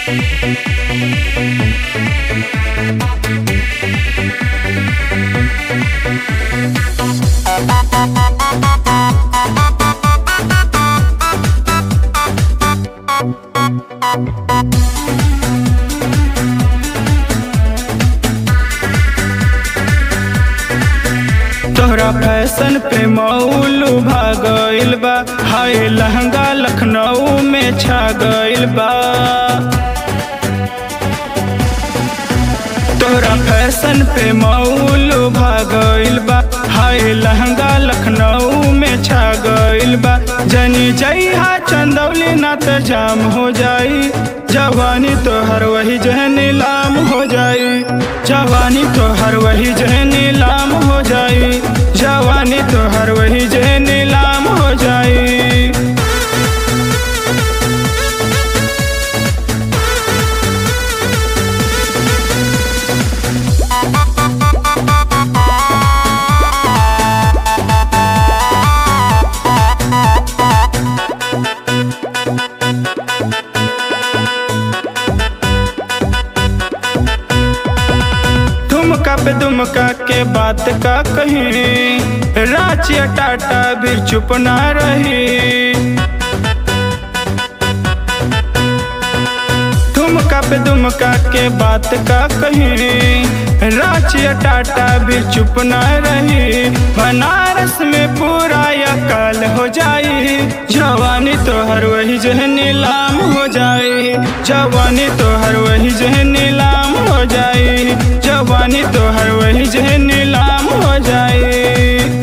तोहरा फैशन पे मौलू भागल बा हाय लहंगा लखनऊ में छा गइल बा तोहरा फैशन पे मौलू भागल बा हाय लहंगा लखनऊ में छा गइल बा जनी जइहा चंदौली ना त जाम हो जाई जवानी तोहर वही जह नीलाम हो जाई जवानी तोहर वही जह नीलाम हो जाई जवानी तोहर वही जह नीलाम हो जाई ठुमका पे दुमका के बात का कहीं रांची या टाटा भी चुप ना रही ठुमका पे दुमका के बात का कहीं रांची या टाटा भी चुप ना रही बनारस में पूरा या काल हो जाई जवानी तोहर वही जह नीलाम हो जाई जवानी तोहर वही जह नीलाम हो जाई जवानी तोहर वही जह नीलाम हो जाई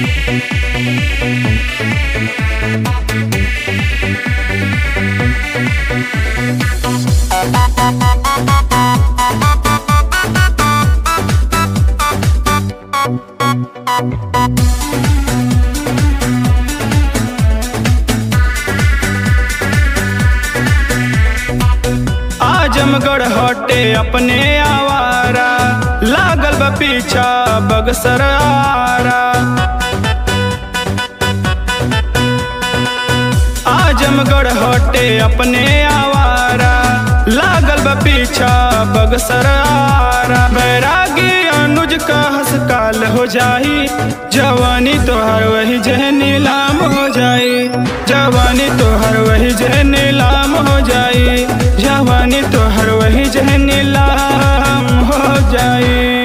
आजमगढ़ हटे अपने आवारा लागल बा पीछा बगसर आरा आजमगढ़ हटे अपने आवारा लागल बा पीछा बगसर आरा बैरागी अनुज का हसकाल हो जाई जवानी तोहर वही जह नीलाम हो जाई जवानी तोहर वही जह नीलाम हो जाई जवानी तोहर वही जह नीलाम हो जाई